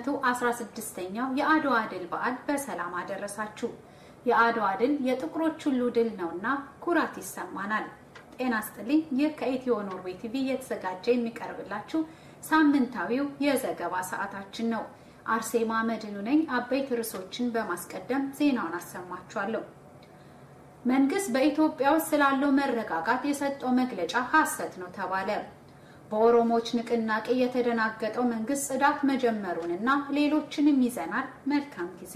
ለ216ኛው የአድዋ ድል በዓል በሰላም አደረሳችሁ። የአድዋ ድል የጥቁሮች ሁሉ ድል ነውና ኩራት ይሰማናል። ጤና ስጥልኝ። ይህ ከኢትዮ ኖርዌይ ቲቪ እየተዘጋጀ የሚቀርብላችሁ ሳምንታዊው የዘገባ ሰዓታችን ነው። አርሴማ መድኑ ነኝ። አበይት ርዕሶችን በማስቀደም ዜናውን አሰማችኋለሁ። መንግስት በኢትዮጵያ ውስጥ ስላለው መረጋጋት የሰጠው መግለጫ ሐሰት ነው ተባለ። በኦሮሞዎች ንቅናቄ የተደናገጠው መንግስት ጽዳት መጀመሩንና ሌሎችንም ይዘናል። መልካም ጊዜ።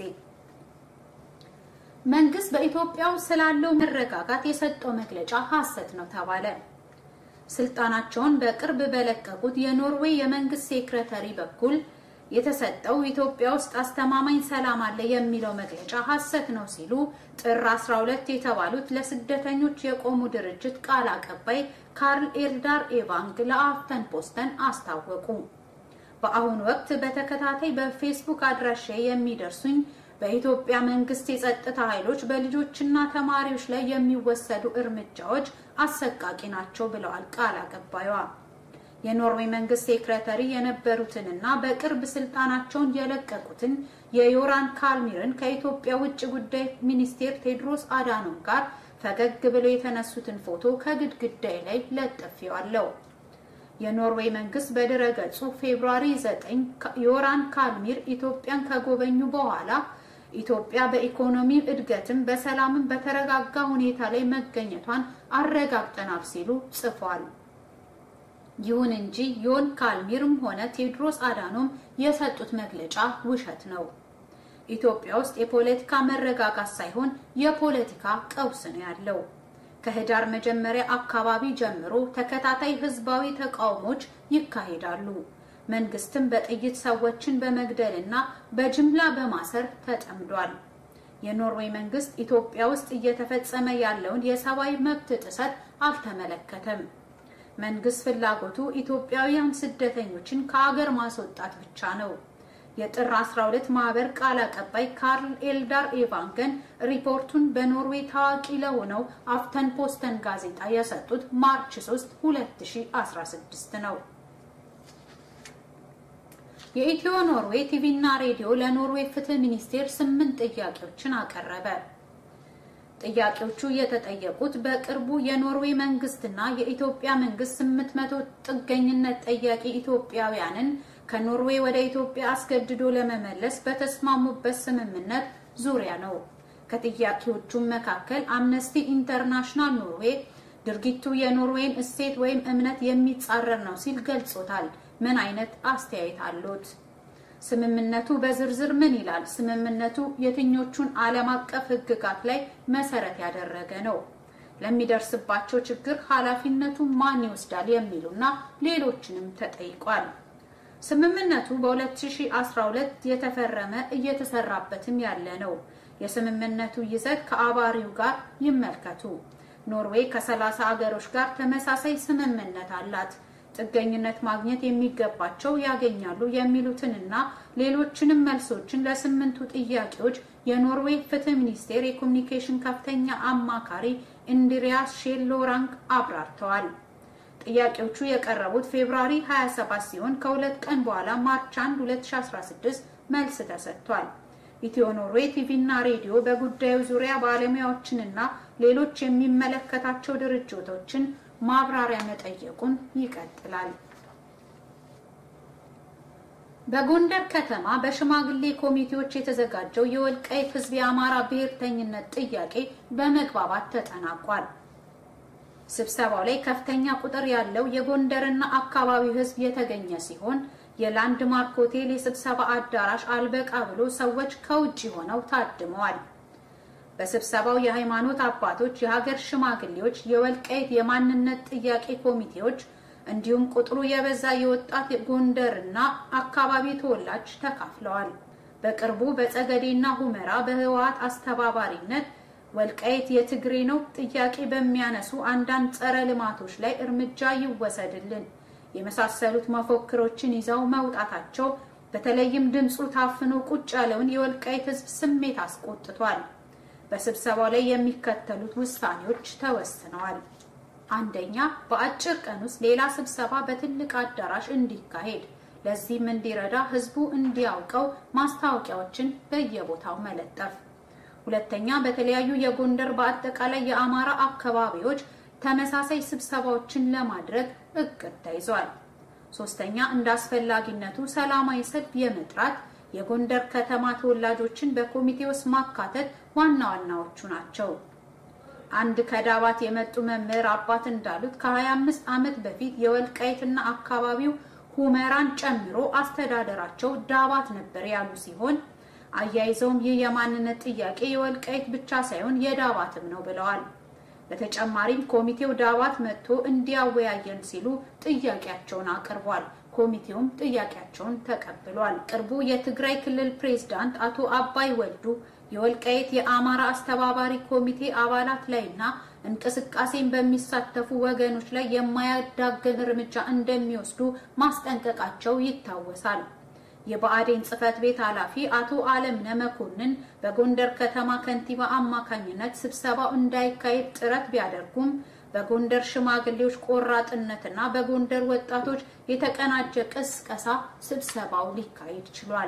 መንግስት በኢትዮጵያ ውስጥ ስላለው መረጋጋት የሰጠው መግለጫ ሐሰት ነው ተባለ። ስልጣናቸውን በቅርብ በለቀቁት የኖርዌይ የመንግስት ሴክሬታሪ በኩል የተሰጠው ኢትዮጵያ ውስጥ አስተማማኝ ሰላም አለ የሚለው መግለጫ ሐሰት ነው ሲሉ ጥር 12 የተባሉት ለስደተኞች የቆሙ ድርጅት ቃል አቀባይ ካርል ኤልዳር ኤቫንግ ለአፍተን ፖስተን አስታወቁ። በአሁኑ ወቅት በተከታታይ በፌስቡክ አድራሻ የሚደርሱኝ በኢትዮጵያ መንግስት የጸጥታ ኃይሎች በልጆችና ተማሪዎች ላይ የሚወሰዱ እርምጃዎች አሰቃቂ ናቸው ብለዋል ቃል አቀባዩዋ። የኖርዌይ መንግስት ሴክሬታሪ የነበሩትንና በቅርብ ስልጣናቸውን የለቀቁትን የዮራን ካልሚርን ከኢትዮጵያ ውጭ ጉዳይ ሚኒስቴር ቴድሮስ አዳኖም ጋር ፈገግ ብለው የተነሱትን ፎቶ ከግድግዳይ ላይ ለጥፌዋለሁ። የኖርዌይ መንግስት በድረገጹ ፌብሩዋሪ 9 ዮራን ካልሚር ኢትዮጵያን ከጎበኙ በኋላ ኢትዮጵያ በኢኮኖሚ እድገትም በሰላምም በተረጋጋ ሁኔታ ላይ መገኘቷን አረጋግጠናል ሲሉ ጽፏል። ይሁን እንጂ ዮን ካልሚርም ሆነ ቴድሮስ አዳኖም የሰጡት መግለጫ ውሸት ነው። ኢትዮጵያ ውስጥ የፖለቲካ መረጋጋት ሳይሆን የፖለቲካ ቀውስ ነው ያለው። ከህዳር መጀመሪያ አካባቢ ጀምሮ ተከታታይ ህዝባዊ ተቃውሞች ይካሄዳሉ። መንግስትም በጥይት ሰዎችን በመግደልና በጅምላ በማሰር ተጠምዷል። የኖርዌይ መንግስት ኢትዮጵያ ውስጥ እየተፈጸመ ያለውን የሰብአዊ መብት ጥሰት አልተመለከተም። መንግስት ፍላጎቱ ኢትዮጵያውያን ስደተኞችን ከአገር ማስወጣት ብቻ ነው። የጥር 12 ማህበር ቃል አቀባይ ካርል ኤልዳር ኤቫንገን ሪፖርቱን በኖርዌይ ታዋቂ ለሆነው አፍተን ፖስተን ጋዜጣ የሰጡት ማርች 3 2016 ነው። የኢትዮ ኖርዌይ ቲቪ እና ሬዲዮ ለኖርዌይ ፍትህ ሚኒስቴር ስምንት ጥያቄዎችን አቀረበ። ጥያቄዎቹ የተጠየቁት በቅርቡ የኖርዌይ መንግስትና የኢትዮጵያ መንግስት 800 ጥገኝነት ጠያቂ ኢትዮጵያውያንን ከኖርዌይ ወደ ኢትዮጵያ አስገድዶ ለመመለስ በተስማሙበት ስምምነት ዙሪያ ነው። ከጥያቄዎቹም መካከል አምነስቲ ኢንተርናሽናል ኖርዌይ ድርጊቱ የኖርዌይን እሴት ወይም እምነት የሚጻረር ነው ሲል ገልጾታል። ምን አይነት አስተያየት አሉት? ስምምነቱ በዝርዝር ምን ይላል? ስምምነቱ የትኞቹን ዓለም አቀፍ ህግጋት ላይ መሰረት ያደረገ ነው? ለሚደርስባቸው ችግር ኃላፊነቱ ማን ይወስዳል? የሚሉና ሌሎችንም ተጠይቋል። ስምምነቱ በ2012 የተፈረመ እየተሰራበትም ያለ ነው። የስምምነቱ ይዘት ከአባሪው ጋር ይመልከቱ። ኖርዌይ ከ30 አገሮች ጋር ተመሳሳይ ስምምነት አላት። ጥገኝነት ማግኘት የሚገባቸው ያገኛሉ የሚሉትንና ሌሎችንም መልሶችን ለስምንቱ ጥያቄዎች የኖርዌይ ፍትህ ሚኒስቴር የኮሚኒኬሽን ከፍተኛ አማካሪ ኢንድሪያስ ሼሎራንግ አብራርተዋል። ጥያቄዎቹ የቀረቡት ፌብራሪ 27 ሲሆን ከሁለት ቀን በኋላ ማርች 1 2016 መልስ ተሰጥቷል። ኢትዮ ኖርዌይ ቲቪ እና ሬዲዮ በጉዳዩ ዙሪያ ባለሙያዎችንና ሌሎች የሚመለከታቸው ድርጅቶችን ማብራሪያ መጠየቁን ይቀጥላል። በጎንደር ከተማ በሽማግሌ ኮሚቴዎች የተዘጋጀው የወልቃይት ሕዝብ የአማራ ብሔርተኝነት ጥያቄ በመግባባት ተጠናቋል። ስብሰባው ላይ ከፍተኛ ቁጥር ያለው የጎንደርና አካባቢው ሕዝብ የተገኘ ሲሆን የላንድማርክ ሆቴል የስብሰባ አዳራሽ አልበቃ ብሎ ሰዎች ከውጭ ሆነው ታድመዋል። በስብሰባው የሃይማኖት አባቶች፣ የሀገር ሽማግሌዎች፣ የወልቃይት የማንነት ጥያቄ ኮሚቴዎች እንዲሁም ቁጥሩ የበዛ የወጣት ጎንደርና አካባቢ ተወላጅ ተካፍለዋል። በቅርቡ በጸገዴና ሁመራ በህወሓት አስተባባሪነት ወልቃይት የትግሬ ነው ጥያቄ በሚያነሱ አንዳንድ ጸረ ልማቶች ላይ እርምጃ ይወሰድልን የመሳሰሉት መፎክሮችን ይዘው መውጣታቸው በተለይም ድምፁ ታፍኖ ቁጭ ያለውን የወልቃይት ህዝብ ስሜት አስቆጥቷል። በስብሰባው ላይ የሚከተሉት ውሳኔዎች ተወስነዋል። አንደኛ፣ በአጭር ቀን ውስጥ ሌላ ስብሰባ በትልቅ አዳራሽ እንዲካሄድ ለዚህም እንዲረዳ ህዝቡ እንዲያውቀው ማስታወቂያዎችን በየቦታው መለጠፍ። ሁለተኛ በተለያዩ የጎንደር በአጠቃላይ የአማራ አካባቢዎች ተመሳሳይ ስብሰባዎችን ለማድረግ እቅድ ተይዟል። ሶስተኛ እንደ አስፈላጊነቱ ሰላማዊ ሰልፍ የመጥራት የጎንደር ከተማ ተወላጆችን በኮሚቴ ውስጥ ማካተት ዋና ዋናዎቹ ናቸው። አንድ ከዳባት የመጡ መምህር አባት እንዳሉት ከ25 ዓመት በፊት የወልቃይትና አካባቢው ሁመራን ጨምሮ አስተዳደራቸው ዳባት ነበር ያሉ ሲሆን አያይዘውም ይህ የማንነት ጥያቄ የወልቃይት ብቻ ሳይሆን የዳባትም ነው ብለዋል። በተጨማሪም ኮሚቴው ዳባት መጥቶ እንዲያወያየን ሲሉ ጥያቄያቸውን አቅርቧል። ኮሚቴውም ጥያቄያቸውን ተቀብሏል። ቅርቡ የትግራይ ክልል ፕሬዝዳንት አቶ አባይ ወልዱ የወልቃይት የአማራ አስተባባሪ ኮሚቴ አባላት ላይና እንቅስቃሴን በሚሳተፉ ወገኖች ላይ የማያዳግም እርምጃ እንደሚወስዱ ማስጠንቀቃቸው ይታወሳል። የብአዴን ጽህፈት ቤት ኃላፊ አቶ አለምነ መኮንን በጎንደር ከተማ ከንቲባ አማካኝነት ስብሰባው እንዳይካሄድ ጥረት ቢያደርጉም በጎንደር ሽማግሌዎች ቆራጥነትና በጎንደር ወጣቶች የተቀናጀ ቅስቀሳ ስብሰባው ሊካሄድ ችሏል።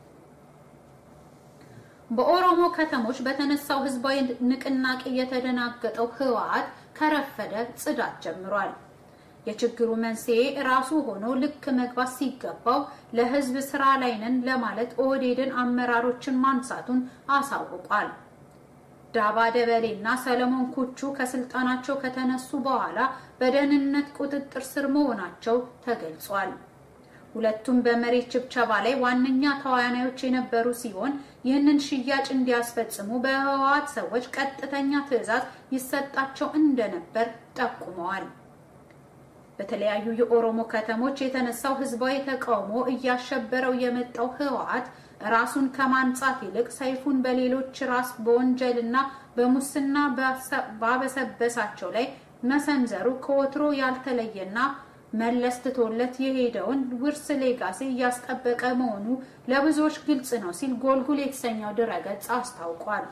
በኦሮሞ ከተሞች በተነሳው ህዝባዊ ንቅናቄ የተደናገጠው ህወሓት ከረፈደ ጽዳት ጀምሯል። የችግሩ መንስኤ ራሱ ሆኖ ልክ መግባት ሲገባው ለህዝብ ስራ ላይ ነን ለማለት ኦህዴድን አመራሮችን ማንሳቱን አሳውቋል። ዳባ ደበሌ እና ሰለሞን ኩቹ ከስልጣናቸው ከተነሱ በኋላ በደህንነት ቁጥጥር ስር መሆናቸው ተገልጿል። ሁለቱም በመሬት ችብቸባ ላይ ዋነኛ ተዋናዮች የነበሩ ሲሆን ይህንን ሽያጭ እንዲያስፈጽሙ በህወሓት ሰዎች ቀጥተኛ ትዕዛዝ ይሰጣቸው እንደነበር ጠቁመዋል። በተለያዩ የኦሮሞ ከተሞች የተነሳው ህዝባዊ ተቃውሞ እያሸበረው የመጣው ህወሓት ራሱን ከማንጻት ይልቅ ሰይፉን በሌሎች ራስ በወንጀልና በሙስና ባበሰበሳቸው ላይ መሰንዘሩ ከወትሮ ያልተለየና መለስ ትቶለት የሄደውን ውርስ ሌጋሲ እያስጠበቀ መሆኑ ለብዙዎች ግልጽ ነው ሲል ጎልጉል የተሰኘው ድረገጽ አስታውቋል።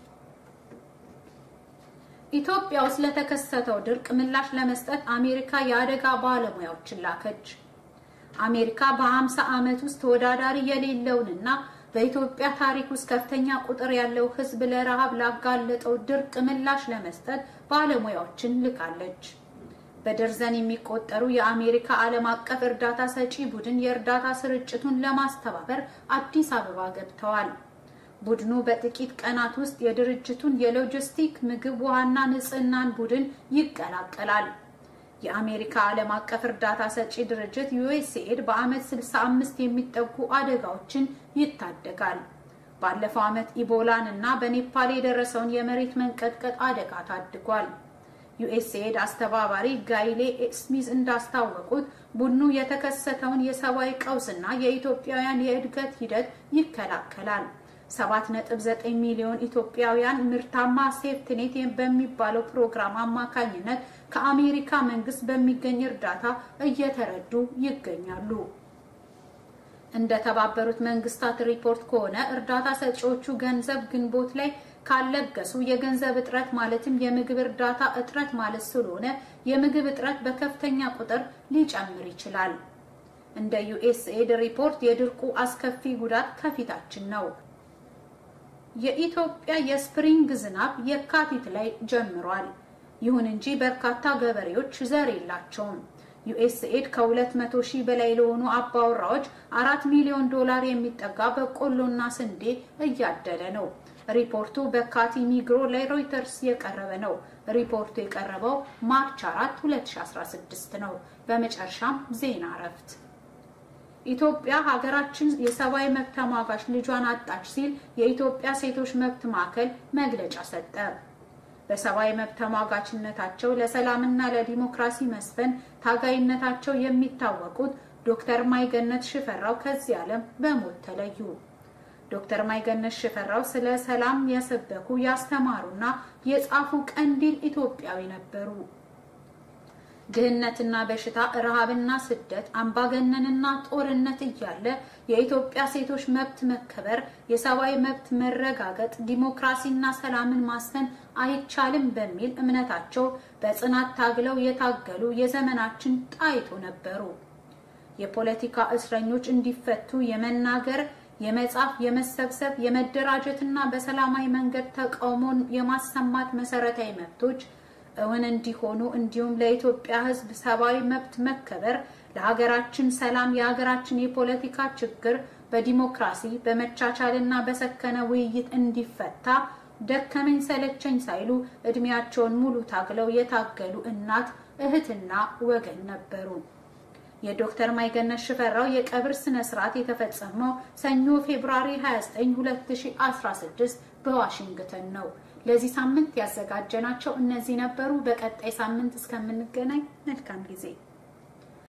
ኢትዮጵያ ውስጥ ለተከሰተው ድርቅ ምላሽ ለመስጠት አሜሪካ የአደጋ ባለሙያዎችን ላከች። አሜሪካ በ50 ዓመት ውስጥ ተወዳዳሪ የሌለውንና በኢትዮጵያ ታሪክ ውስጥ ከፍተኛ ቁጥር ያለው ህዝብ ለረሃብ ላጋለጠው ድርቅ ምላሽ ለመስጠት ባለሙያዎችን ልካለች። በደርዘን የሚቆጠሩ የአሜሪካ ዓለም አቀፍ እርዳታ ሰጪ ቡድን የእርዳታ ስርጭቱን ለማስተባበር አዲስ አበባ ገብተዋል። ቡድኑ በጥቂት ቀናት ውስጥ የድርጅቱን የሎጂስቲክ ምግብ፣ ውሃና ንጽህናን ቡድን ይቀላቀላል። የአሜሪካ ዓለም አቀፍ እርዳታ ሰጪ ድርጅት ዩኤስኤድ በዓመት 65 የሚጠጉ አደጋዎችን ይታደጋል። ባለፈው ዓመት ኢቦላን እና በኔፓል የደረሰውን የመሬት መንቀጥቀጥ አደጋ ታድጓል። ዩኤስኤድ አስተባባሪ ጋይሌ ስሚዝ እንዳስታወቁት ቡድኑ የተከሰተውን የሰብአዊ ቀውስና የኢትዮጵያውያን የእድገት ሂደት ይከላከላል። 7.9 ሚሊዮን ኢትዮጵያውያን ምርታማ ሴፍትኔት በሚባለው ፕሮግራም አማካኝነት ከአሜሪካ መንግስት በሚገኝ እርዳታ እየተረዱ ይገኛሉ። እንደ ተባበሩት መንግስታት ሪፖርት ከሆነ እርዳታ ሰጪዎቹ ገንዘብ ግንቦት ላይ ካለገሱ የገንዘብ እጥረት ማለትም የምግብ እርዳታ እጥረት ማለት ስለሆነ የምግብ እጥረት በከፍተኛ ቁጥር ሊጨምር ይችላል። እንደ ዩኤስኤድ ሪፖርት የድርቁ አስከፊ ጉዳት ከፊታችን ነው። የኢትዮጵያ የስፕሪንግ ዝናብ የካቲት ላይ ጀምሯል። ይሁን እንጂ በርካታ ገበሬዎች ዘር የላቸውም። ዩኤስኤድ ከ200 ሺህ በላይ ለሆኑ አባወራዎች አራት ሚሊዮን ዶላር የሚጠጋ በቆሎና ስንዴ እያደለ ነው። ሪፖርቱ በካቲ ሚግሮ ላይ ሮይተርስ የቀረበ ነው። ሪፖርቱ የቀረበው ማርች 4 2016 ነው። በመጨረሻም ዜና እረፍት። ኢትዮጵያ ሀገራችን የሰብአዊ መብት ተሟጋች ልጇን አጣች ሲል የኢትዮጵያ ሴቶች መብት ማዕከል መግለጫ ሰጠ። በሰብአዊ መብት ተሟጋችነታቸው ለሰላምና ለዲሞክራሲ መስፈን ታጋይነታቸው የሚታወቁት ዶክተር ማይገነት ሽፈራው ከዚህ ዓለም በሞት ተለዩ። ዶክተር ማይገነት ሽፈራው ስለ ሰላም የሰበኩ ያስተማሩና የጻፉ ቀንዲል ኢትዮጵያዊ ነበሩ። ድህነትና በሽታ፣ ረሃብና ስደት፣ አምባገነንና ጦርነት እያለ የኢትዮጵያ ሴቶች መብት መከበር፣ የሰብአዊ መብት መረጋገጥ፣ ዲሞክራሲና ሰላምን ማስፈን አይቻልም በሚል እምነታቸው በጽናት ታግለው የታገሉ የዘመናችን ጣይቶ ነበሩ። የፖለቲካ እስረኞች እንዲፈቱ የመናገር፣ የመጻፍ፣ የመሰብሰብ፣ የመደራጀትና በሰላማዊ መንገድ ተቃውሞን የማሰማት መሰረታዊ መብቶች እውን እንዲሆኑ እንዲሁም ለኢትዮጵያ ሕዝብ ሰብአዊ መብት መከበር፣ ለሀገራችን ሰላም፣ የሀገራችን የፖለቲካ ችግር በዲሞክራሲ በመቻቻልና በሰከነ ውይይት እንዲፈታ ደከመኝ ሰለቸኝ ሳይሉ እድሜያቸውን ሙሉ ታግለው የታገሉ እናት እህትና ወገን ነበሩ። የዶክተር ማይገነት ሽፈራው የቀብር ስነ ስርዓት የተፈጸመው ሰኞ ፌብሩዋሪ 29 2016 በዋሽንግተን ነው። ለዚህ ሳምንት ያዘጋጀናቸው እነዚህ ነበሩ። በቀጣይ ሳምንት እስከምንገናኝ መልካም ጊዜ